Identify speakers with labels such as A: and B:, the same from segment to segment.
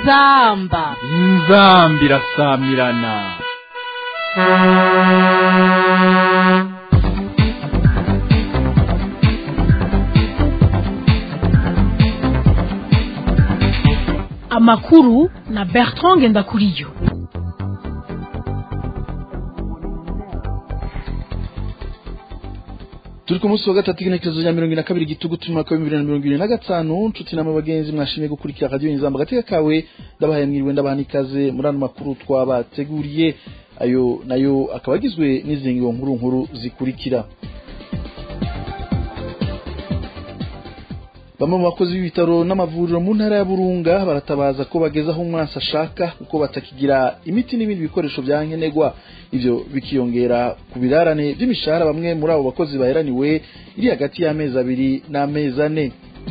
A: inzamba
B: inzambi irasamirana
A: amakuru na bertrand ngendakuriyo
C: turi ku munsi wa gatatu w'intekerezo rya mirongo ine na kabiri gitugutu umwaka w'ibihumbi bibiri na mirongo ine na gatanu nshuti nama bagenzi mwashimye gukurikira radiyo inzamba agateka kawe ndabahaye mwiriwe ndabaha n'ikaze muri ano makuru twabateguriye ayo nayo akaba agizwe n'izingiro nkuru nkuru zikurikira bamwe mu bakozi b'ibitaro n'amavuriro mu ntara ya burunga baratabaza ko bageze aho umwansi ashaka kuko batakigira imiti n'ibindi bikoresho bya nkenerwa ivyo bikiyongera ku birarane by'imishahara bamwe muri abo bakozi baheraniwe iri hagati y'amezi abiri n'amezi ane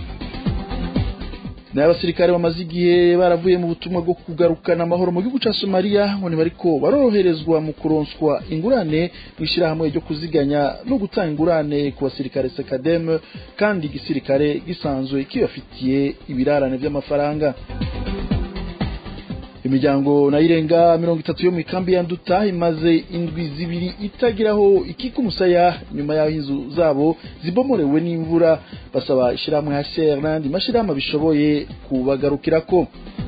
C: nayo abasirikare bamaze igihe baravuye mu butumwa bwo kugarukana amahoro mu gihugu ca somaliya ngo bariko baroroherezwa mu kuronswa ingurane mu ishyirahamwe ryo kuziganya no gutanga ingurane ku basirikare sekademe kandi igisirikare gisanzwe kibafitiye ibirarane by'amafaranga imiryango nayo irenga mirongo itatu yo mu ikambi ya nduta imaze indwi zibiri itagiraho ikika umusaya nyuma y'aho inzu zabo zibomorewe n'imvura basaba ishyirahamwe hcr n'andi mashyirahamwe bishoboye kubagarukirako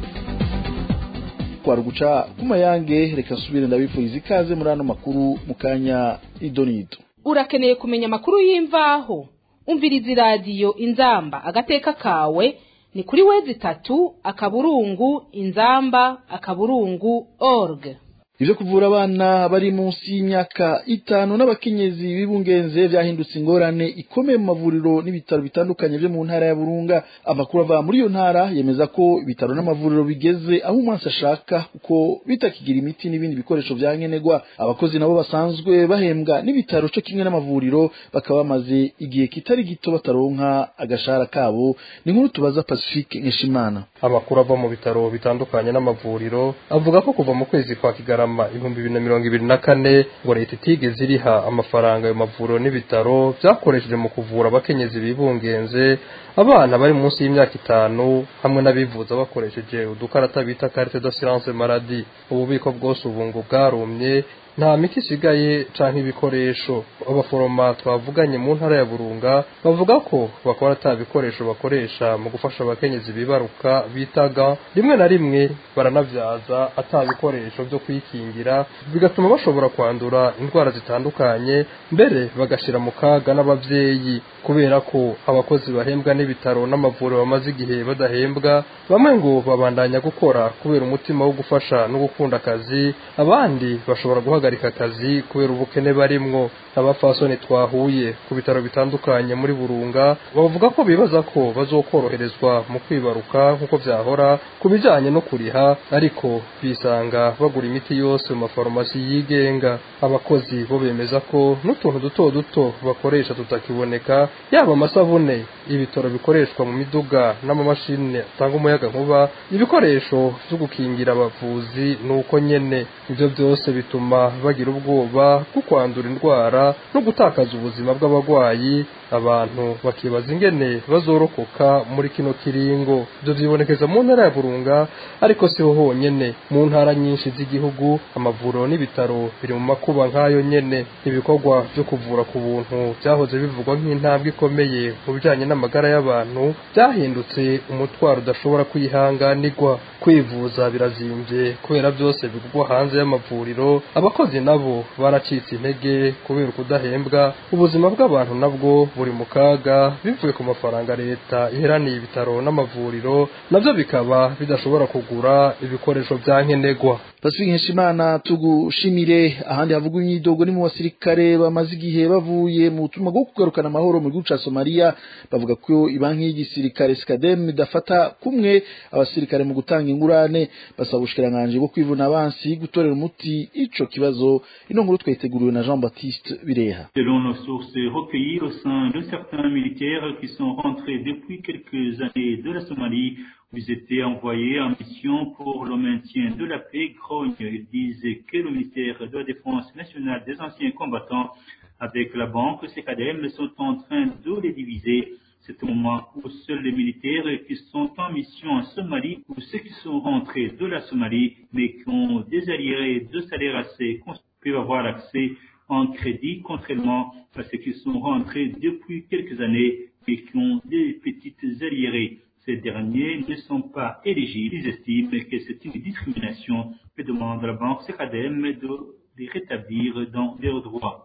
C: kwari uguca ku mayange reka nsubire ndabifuriza ikaze muri ano makuru mu kanya idonido
D: urakeneye kumenya amakuru y'imvaho umviriza iradiyo inzamba agateka kawe ni kuri wezi itatu akaburungu inzamba akaburungu org
C: ivyo kuvura abana bari munsi y'imyaka itanu n'abakenyezi b'ibungenze vyahindutse ingorane ikomeye mu mavuriro n'ibitaro bitandukanye vyo mu ntara ya burunga amakuru ava muri iyo ntara yemeza ko ibitaro n'amavuriro bigeze aho umwansi ashaka kuko bitakigira imiti n'ibindi bikoresho vya nkenerwa abakozi nabo basanzwe bahembwa n'ibitaro co kimwe n'amavuriro bakaba bamaze igihe kitari gito bataronka agashahara kabo ni nkuru tubaza pacifique nkeshimana
E: amakuru ava mu bitaro bitandukanye n'amavuriro avuga ko kuva mu kwezi kwa kigarama ibihumbi bibiri na mirongo ibiri na kane ngo leta itigeze iriha amafaranga ayo mavuriro n'ibitaro byakoresheje mu kuvura abakenyezi bibungenze abana bari munsi y'imyaka itanu hamwe n'abivuza bakoresheje udukarata bita carte d'assurance maladie ububiko bwose ubu ngo bwarumye nta miti isigaye canke ibikoresho abaforoma twavuganye mu ntara ya burunga bavuga ko bakora ata bikoresho bakoresha mu gufasha abakenyezi bibaruka bitaga rimwe na rimwe baranavyaza ata bikoresho vyo kwikingira bigatuma bashobora kwandura indwara zitandukanye mbere bagashira mu kaga n'abavyeyi kubera ko abakozi bahembwa n'ibitaro n'amavuriro bamaze igihe badahembwa bamwe ngo babandanya gukora kubera umutima wo gufasha no gukunda akazi abandi bashobora guhagarika akazi kubera ubukene barimwo abafasoni twahuye ku bitaro bitandukanye muri burunga bavuga ko bibaza ko bazokoroherezwa mu kwibaruka nk'uko vyahora ku bijanye no kuriha ariko bisanga bagura imiti yose mu mafarumasi yigenga abakozi bo bemeza ko n'utuntu duto duto bakoresha tutakiboneka yaba amasabune ibitaro bikoreshwa mu miduga n'amamashini atanga umuyaga nkuba ibikoresho vyo gukingira abavuzi nuko nyene ivyo byose bituma bagira ubwoba bwo kwandura indwara no gutakaza ubuzima bw'abarwayi abantu bakibaza ingene bazorokoka muri kino kiringo ivyo vyibonekeza mu ntara ya burunga ariko siho honyene mu ntara nyinshi z'igihugu amavuriro n'ibitaro biri mu makuba nk'ayo nyene ibikorwa vyo kuvura ku buntu vyahoze bivugwa nk'intambwe ikomeye mu bijanye n'amagara y'abantu byahindutse umutwaro udashobora kwihanganirwa kwivuza birazimvye kubera byose bigurwa hanze y'amavuriro abakozi nabo baracitse intege kubera ukudahembwa ubuzima bw'abantu nabwo buri mu kaga bivuye ku mafaranga leta iheraniye ibitaro n'amavuriro navyo bikaba bidashobora kugura ibikoresho vya nkenerwa
C: pacifique nkeshimana tugushimire ahandi havugwa imyidogo ni mu basirikare bamaze igihe bavuye mu butumwa bwo kugarukana amahoro mu gihugu ca somaliya bavuga ko ibanki y'igisirikare sikadem idafata kumwe abasirikare mu gutanga ingurane basaba ubushikiranganji bwo kwivuna abansi gutorera umuti ico kibazo ino nkuru twayiteguriwe na jean baptiste bireha
F: Selon nos sources recueillies au sein de certains militaires qui sont rentrés depuis quelques années de la Somalie, vous étiez envoyés en mission pour le maintien de la paix grogne. Ils disent que le ministère de la Défense nationale des anciens combattants avec la banque CKDM sont en train de les diviser C'est au moment où seuls les militaires qui sont en mission en Somalie ou ceux qui sont rentrés de la Somalie mais qui ont des arriérés de salaire assez peuvent avoir accès en crédit, contrairement à ceux qui sont rentrés depuis quelques années et qui ont des petites arriérés. Ces derniers ne sont pas éligibles. Ils estiment que c'est une discrimination et demandent à la banque CKDM de les rétablir dans leurs droits.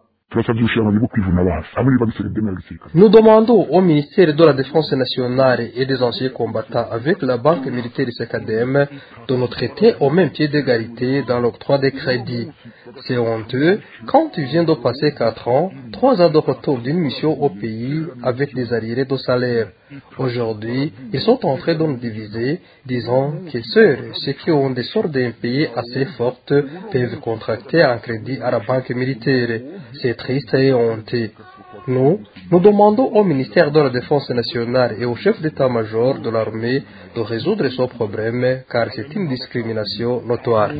E: Nous demandons au ministère de la Défense nationale et des anciens combattants avec la banque militaire CKDM de nous traiter au même pied d'égalité dans l'octroi des crédits. C'est honteux quand ils viennent de passer quatre ans, trois ans de retour d'une mission au pays avec des arriérés de salaire. Aujourd'hui, ils sont en train de nous diviser, disant que seuls ceux qui ont des sortes d'impayés assez fortes peuvent contracter un crédit à la banque militaire. C'est triste et honteux. Nous, nous demandons au ministère de la Défense nationale et au chef d'état-major de l'armée de résoudre ce problème car c'est une discrimination notoire.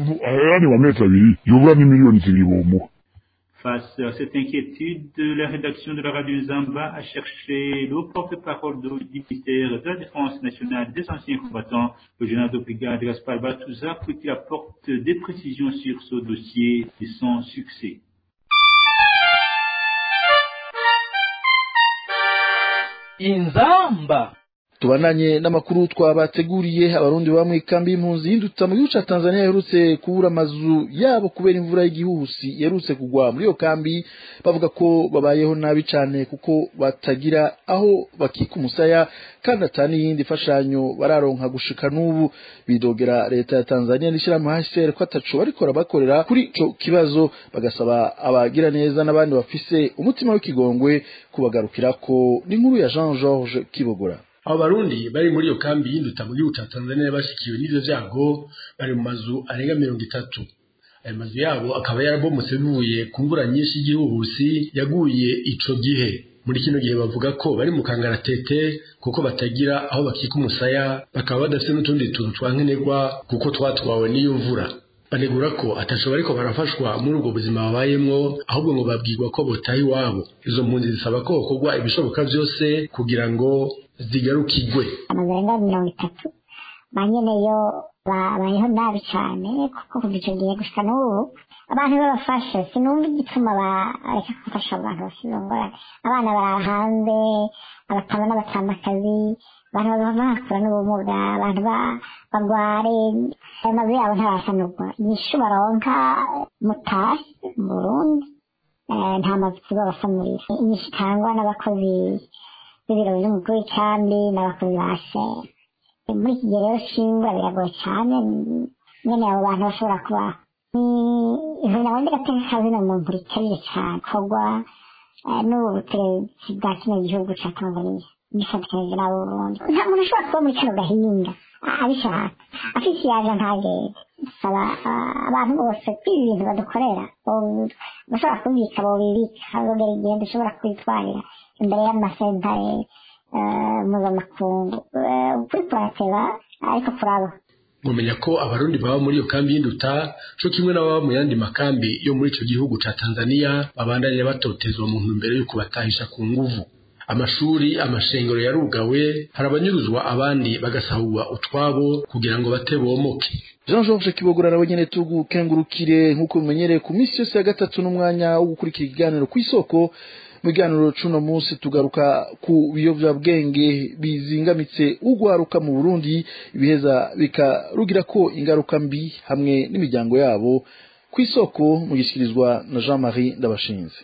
F: Face à cette inquiétude, la rédaction de la radio Zamba a cherché le porte-parole du ministère de la Défense nationale des anciens combattants, le général de brigade Gaspar Batouza, pour qu'il apporte des précisions sur ce dossier et son succès.
B: inzamba
C: tubananye n'amakuru twabateguriye abarundi baba mu ikambi y'impunzi y'induta mu gihugu ca tanzania yaherutse kubura amazu yabo kubera imvura y'igihuhusi yaherutse kugwa muri iyo kambi bavuga ko babayeho nabi cane kuko batagira aho bakika umusaya kandi ata n'iyindi fashanyo bararonka gushika n'ubu bidogera leta ya tanzania n'ishirahamwe hcr ko ataco bariko bakorera kuri ico kibazo bagasaba abagira neza n'abandi bafise umutima w'ikigongwe kubagarukirako n'inkuru ya jean georges kibogora
G: abo barundi bari muri iyo kambi y'induta mu gihugu cya tanzania bashikiwe n'ivyo vyago bari mu mazu arenga mirongo itatu ayo mazu yabo akaba yarabomotse bivuye ku mvura nyinshi y'igihuhusi yaguye ico gihe muri kino gihe bavuga ko bari mu kangaratete kuko batagira aho bakika umusaya bakaba badafite n'utundi tuntu twankenerwa kuko twatwawe n'iyo mvura banegura ko ataco bariko barafashwa muri ubwo buzima babayemwo ahubwo ngo babwirwa ko botaha iwabo izo mpunzi zisaba ko hokorwa ibishoboka vyose kugira ngo zigarukigwe
H: amazu arenga mirongo itatu ba nyeneyo babayeho nabi cane kuko kuva ico gihe gushika n'ubu abantu babafashe sinumva igituma bareka gufasha abantu bafite izo ngorane abana barara hanze abatama n'abatamakazi abantu bakura n'ubumuga abantu bagware ayo mazu yabo ntarasanurwa inyishu baronka mutasi mu burundi nta mazu babasanurira inyishu itangwa n'abakozi b'ibiro by'umukuru w'ikambi n'abakozi ba sera muri iki gihe rero shingwa biragoye cyane nyene abo bantu bashobora kuba ivuna bundi gateka kazina muntu ritabire cyane kogwa n'ubu butegetsi bwa kino gihugu ca tanzania gifatikanyije n'abo burundi nta muntu ashobora kuba muri kano gahinga abishaka afise iyaje ntagende saba abantu bose kwiba ibintu badukorera bashobora kubika bobibika hazogera igihe dushobora kwitwarira imbere y'amasentare mpuzamakungu ukuri kurateba ariko kuraba
G: mumenya ko abarundi baba muri iyo kambi y'induta co kimwe n'ababa mu yandi makambi yo muri ico gihugu ca tanzania babandanya batotezwa mu ntumbero yo kubatahisha ku nguvu amashuri amashengero yarugawe hari abanyuruzwa abandi bagasahurwa utwabo kugira ngo bate bomoke
C: jean georges kibogora nawe nyene tugukengurukire nk'uko bimenyereye ku minsi yose ya gatatu n'umwanya wo gukurikira ikiganiro ku isoko mu biganiro cuno munsi tugaruka ku biyovyabwenge bizingamitse ugwaruka mu burundi ibiheza bikarugira ko ingaruka mbi hamwe n'imiryango yabo ku isoko mu gishyikirizwa na jean marie ndabashinze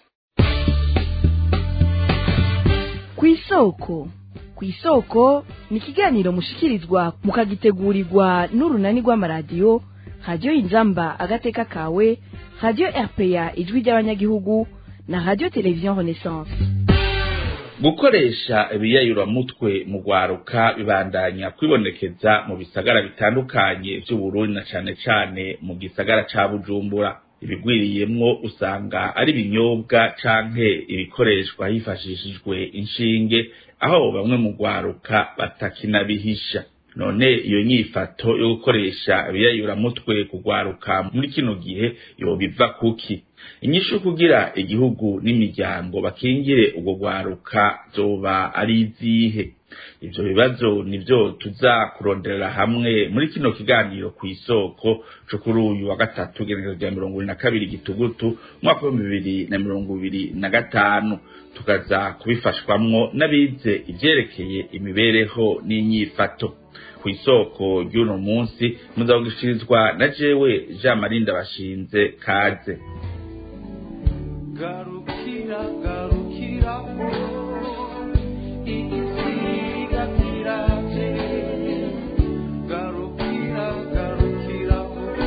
I: ku isoko ku isoko ni ikiganiro mushikirizwa mukagitegurirwa n'urunani rw'amaradiyo radiyo inzamba agateka kawe radiyo rpa ijwi ry'abanyagihugu na radiyo televiziyo renaissance
J: gukoresha ibiyayuramutwe mu rwaruka bibandanya kwibonekeza mu bisagara bitandukanye by'uburundi na cane cane mu gisagara ca bujumbura ibigwiriyemwo usanga ari ibinyobwa canke ibikoreshwa hifashishijwe inshinge aho bamwe mu rwaruka batakinabihisha none iyo nyifato yo gukoresha ibiyayuramutwe kugwaruka muri kino gihe yobiva kuki inyishu kugira igihugu n'imiryango bakingire ubwo gwaruka zoba ari izihe ivyo bibazo nivyo tuza kuronderera hamwe muri kino kiganiro ku isoko co kuri uyu wa gatatu igenekerezo rya mirongo ibiri na kabiri gitugutu umwaka w'ibihumbi bibiri na mirongo ibiri na gatanu tukaza kubifashwamwo n'abize ivyerekeye imibereho n'inyifato ku isoko ry'uno munsi muzagugishirizwa na jewe jean marie ndabashinze kaze
K: garukira garukira igisiga kiraje garukira garukira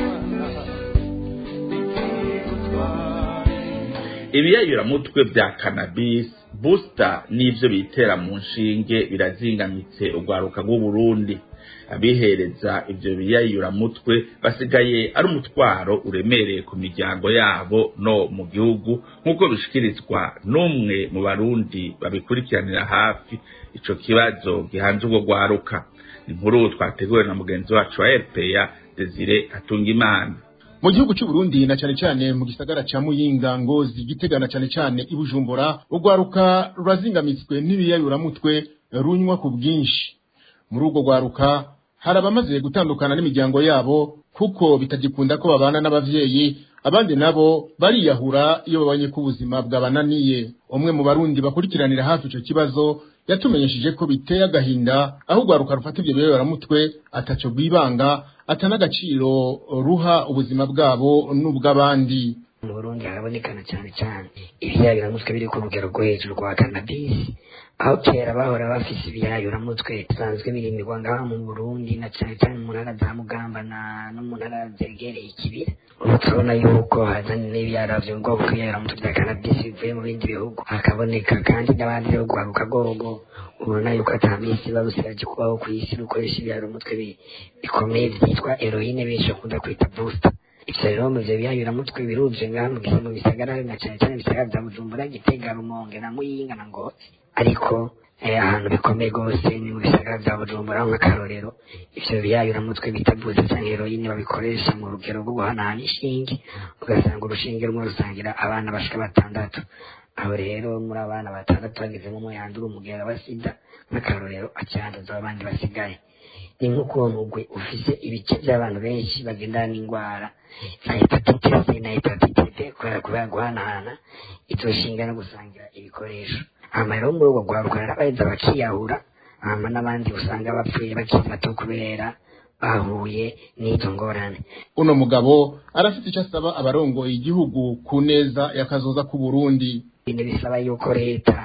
J: ibiyayuramutwe vya cannabis booster n'ivyo bitera mu nshinge birazingamitse urwaruka rw'uburundi abihereza ivyo biyayuramutwe basigaye ari umutwaro uremereye ku miryango yabo no mu gihugu nk'uko bishikirizwa n'umwe mu barundi babikurikiranira hafi ico kibazo gihanze urwo rwaruka inkuru twateguwe na mugenzi wacu wa rpa desire atungimana
L: mu gihugu cy'u Burundi na cyane cyane mu gisagara ca Muyinga Ngozi Gitega na cyane cyane i Bujumbura urwaruka rurazingamitswe n'ibiyayuramutwe runywa ku bwinshi muri urwo rwaruka hari abamaze gutandukana n'imiryango yabo kuko bitagikunda ko babana n'abavyeyi abandi nabo bariyahura iyo babonye ko ubuzima bwabananiye umwe mu barundi bakurikiranira hafi ico kibazo yatumenyesheje ko biteye agahinda aho urwaruka rufata ivyo biyoberamutwe ataco rwibanga atanagaciro ruha ubuzima bwabo n'ubw'abandi
M: mu burundi harabonekana cyane cyane ibiyayuramutwe biri ku rugero rwo hejuru rwa kanabisi aho kera bahora bafise ibiyayuramutwe bisanzwe birimirwa ngaha mu burundi na cyane cyane mu ntara za mugamba na no mu ntara zegereye ikibira ubu turabona yuko hazanye n'ibiyara vyo bwoko bw'ibiyayuramutwe bya kanabisi bivuye mu bindi bihugu hakaboneka kandi n'abandi bo guharuka gogo ubona yuko ata minsi biba busigaje kubaho ku isi rukoresha ibiyayuramutwe bikomeye vyitwa heroine benshi bakunda kwita booster ivyo rero mu vyo biyayuramutwe biruje ngaha mu gisi mu bisagara na cane cane ibisagara vya bujumbura gitega rumonge na muyinga na ngozi ariko ahantu bikomeye rwose ni mu bisagara vya bujumbura nk'akarorero ivyo biyayuramutwe bita buzi canke heroine babikoresha mu rugero rwo guhanahana inshinge ugasanga urushinge rumwe rusangira abana bashika batandatu aho rero muri abana batandatu bagezemo umwe yandura umugera wa sida nk'akarorero acanduza abandi basigaye ni nk'ukuntu ugwe ufise ibice by'abantu benshi bagendana n'indwara za hepatite c na hepatite b kubera kubera guhanahana izo shinga no gusangira ibikoresho hama rero muri ubwo rwaruka narabaheza bakiyahura hama n'abandi usanga bapfuye bakiri bato kubera bahuye n'izo ngorane
L: uno mugabo arafite icyo asaba abarongoye igihugu ku neza y'akazoza k'u Burundi
M: ibintu bisaba yuko leta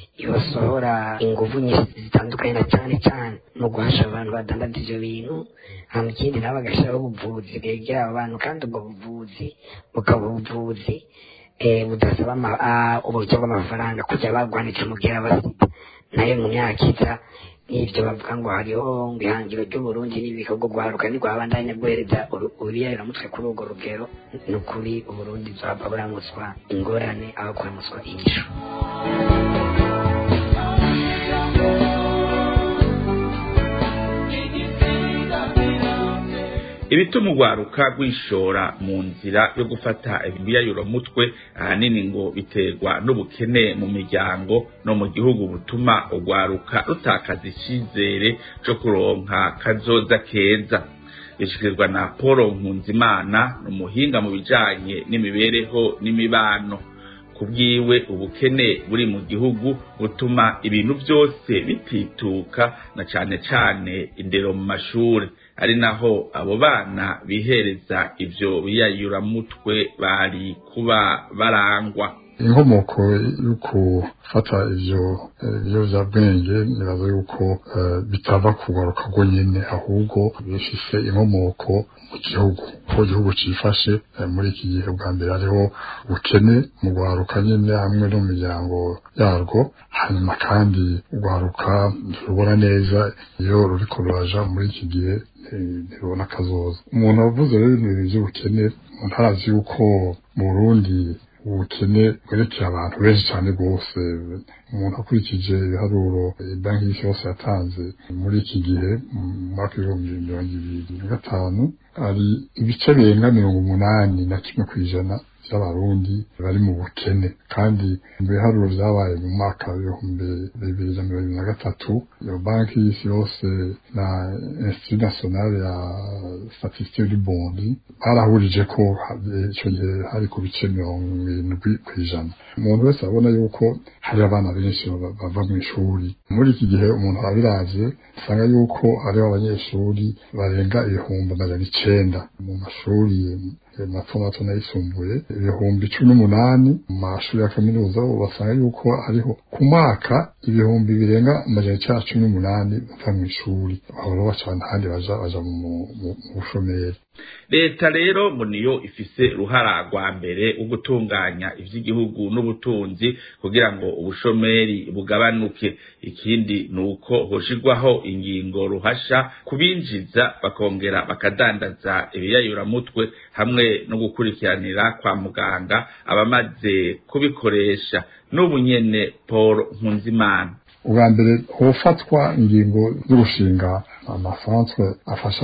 M: yosohora inguvu nyinshi zitandukanye na cyane cyane mu guhasha abantu badandaza ivyo bintu hama ikindi nabo bagashiraho ubuvuzi bwegera abo bantu kandi ubwo buvuzi bukaba ubuvuzi budasaba uburyo bw'amafaranga kujya bagwanitse umugera wa sida nayo mu myaka iza n'ivyo bavuga ngo hariho ngo ihangiro ry'uburundi n'ibikorwa guharuka ntirwabandanya guhereza uruyayuramutwe kuri urwo rugero ni ukuri uburundi bwaba buramutswa ingorane aho kuramutswa inyishu
J: ibituma urwaruka rwishora mu nzira yo gufata ibiyayuramutwe ahanini ngo biterwa n'ubukene mu miryango no mu gihugu butuma urwaruka rutakaza icyizere cyo kuronka kazoza keza bishikirizwa na paul nkunzimana ni umuhinga mu bijanye n'imibereho n'imibano kubwiwe ubukene buri mu gihugu butuma ibintu byose bitituka na cane cane indero mu mashuri ari naho abo bana bihereza ivyo biyayuramutwe bari kuba barangwa
N: inkomoko yo gufata ivyo biyovyabwenge nibaza yuko bitava kugaruka rwo nyene ahubwo bifise inkomoko mu gihugu ko igihugu cifashe muri iki gihe bwa mbere hariho ubukene mu rwaruka nyene hamwe no mu miryango yarwo hanyuma kandi urwaruka ntirubona neza iyo ruriko ruraja muri iki gihe ntibona akazoza umuntu avuze rero ibintu vy'ubukene ntarazi yuko mu Burundi ubukene bwerekeye abantu benshi cyane rwose umuntu akurikije ibiharuro banki y'isi yose yatanze muri iki gihe mu mwaka w'ibihumbi mirongo ibiri na gatanu ari ibice birenga mirongo umunani na kimwe ku ijana by'abarundi bari mu bukene kandi mu biharuro byabaye mu mwaka w'ibihumbi bibiri na mirongo na gatatu iyo banki y'isi yose na institut national ya statistique du bondi barahurije ko icyo gihe hari ku bice mirongo irindwi ku ijana umuntu wese abona yuko hari abana benshi bava mu ishuri muri iki gihe umuntu arabiravye usanga yuko hariho abanyeshuri barenga ibihumbi amajana icenda mu mashuri mato mato n'ayisumbuye ibihumbi cumi n'umunani mu mashuri ya kaminuza basanga yuko hariho ku mwaka ibihumbi birenga amajana icenda cumi n'umunani bava mu ishuri bahora baca ahandi baja baja mu bushomeri
J: leta rero ngo niyo ifise uruhara rwa mbere wo gutunganya ivy'igihugu n'ubutunzi kugira ngo ubushomeri bugabanuke ikindi ni uko hoshirwaho ingingo ruhasha kubinjiza bakongera bakadandaza ibiyayuramutwe hamwe no gukurikiranira kwa muganga abamaze kubikoresha n'ubu nyene paul nkunzimana
N: ubwa mbere hofatwa ingingo zo gushinga amasanzwe afasha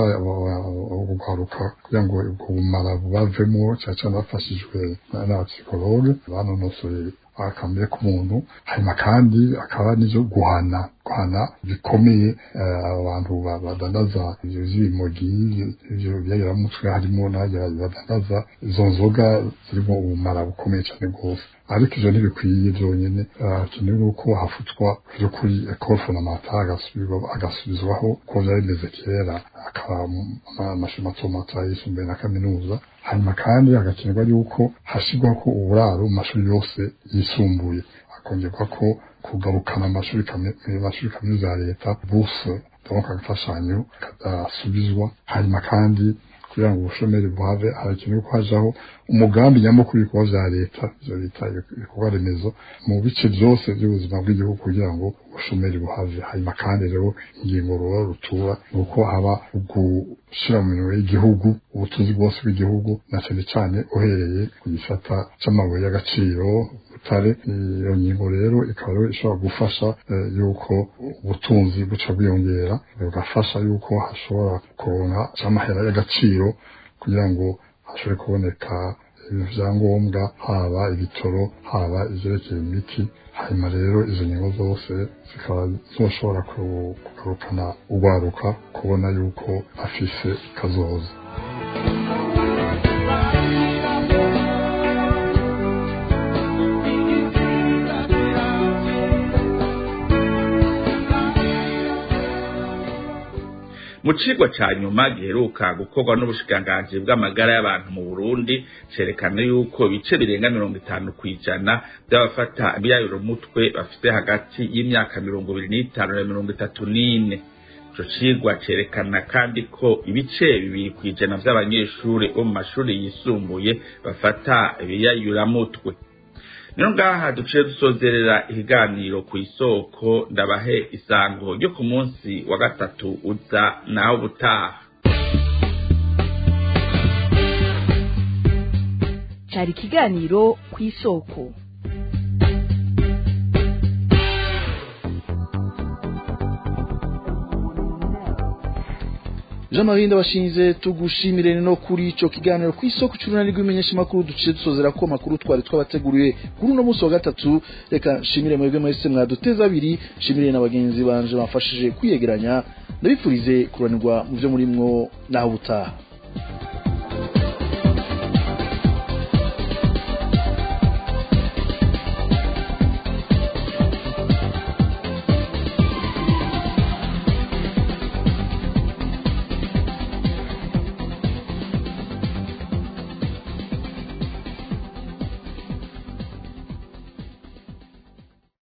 N: uguharuka kugira ngo ubwo bumara bubavemo cyane cyane bafashijwe n'abapsikologe banonosoye akamere k'umuntu hanyuma kandi akaba n'ivyo guhana guhana bikomeye abantu badandaza ivyo vy'ibimogi ivyo byayiramutwe harimo badandaza izo nzoga zirimo ubumara bukomeye cyane rwose ariko ivyo ntibikwiye vyonyene hakenewe nuko hafutwa vyo kuri ecole fondamentale agasubizwaho ko vyari bimeze kera akaba amashuri mato mato ayisumbuye na kaminuza hanyuma kandi hagakenerwa yuko hashyirwaho ko uburaro mu mashuri yose yisumbuye hakongerwa ko kugarukana amashuri amashuri kaminuza ya leta buse donc agafashanyo kadasubizwa hanyuma kandi kugira ngo ubushomeri buhave harakenewe ko hajaho umugambi nyamukuru w'ibikorwa vya leta ivyo bita ibikorwa remezo mu bice vyose vy'ubuzima bw'igihugu kugira ngo ubushomeri buhave hanyuma kandi rero ingingo ruba rutura ni uko haba gushira mu minwe y'igihugu ubutunzi bwose bw'igihugu na cane cane uhereye ku gisata c'amabuye y'agaciro butare iyo ngingo rero ikaba rero ishobora gufasha yuko ubutunzi buca bwiyongera bugafasha yuko hashobora kuronka c'amahera y'agaciro kugira ngo hashobore kuboneka ibyangombwa haba ibitoro haba ivyerekeye imiti hanyuma rero izo ngingo zose zikaba zoshobora kugarukana urwaruka kubona yuko afise kazoza
J: mu cigwa ca nyuma giheruka gukorwa n'ubushikiranganji bw'amagara y'abantu mu Burundi cerekana yuko ibice birenga mirongo itanu kw'ijana by'abafata ibiyayurumutwe bafite hagati y'imyaka mirongo ibiri n'itanu na mirongo itatu n'ine ico cigwa cerekana kandi ko ibice bibiri kw'ijana vy'abanyeshuri bo mu mashuri yisumbuye bafata ibiyayuramutwe niyo ngaha duciye dusozerera ikiganiro ku isoko ndabahe isango ryo ku munsi wa gatatu uza naho ubutaha
I: cyari ikiganiro ku isoko
C: jean marie ndabashinze tugushimire no kuri ico kiganiro ku isoko c'urunani rw'imenyesha makuru duciye dusozera ko makuru twari twabateguriye kuri uno munsi wa gatatu reka nshimire mwebwe mwese mwaduteza abiri nshimire na bagenzi banje bamfashije kwiyegeranya ndabifurize kuranirwa mu vyo murimwo naho ubutaha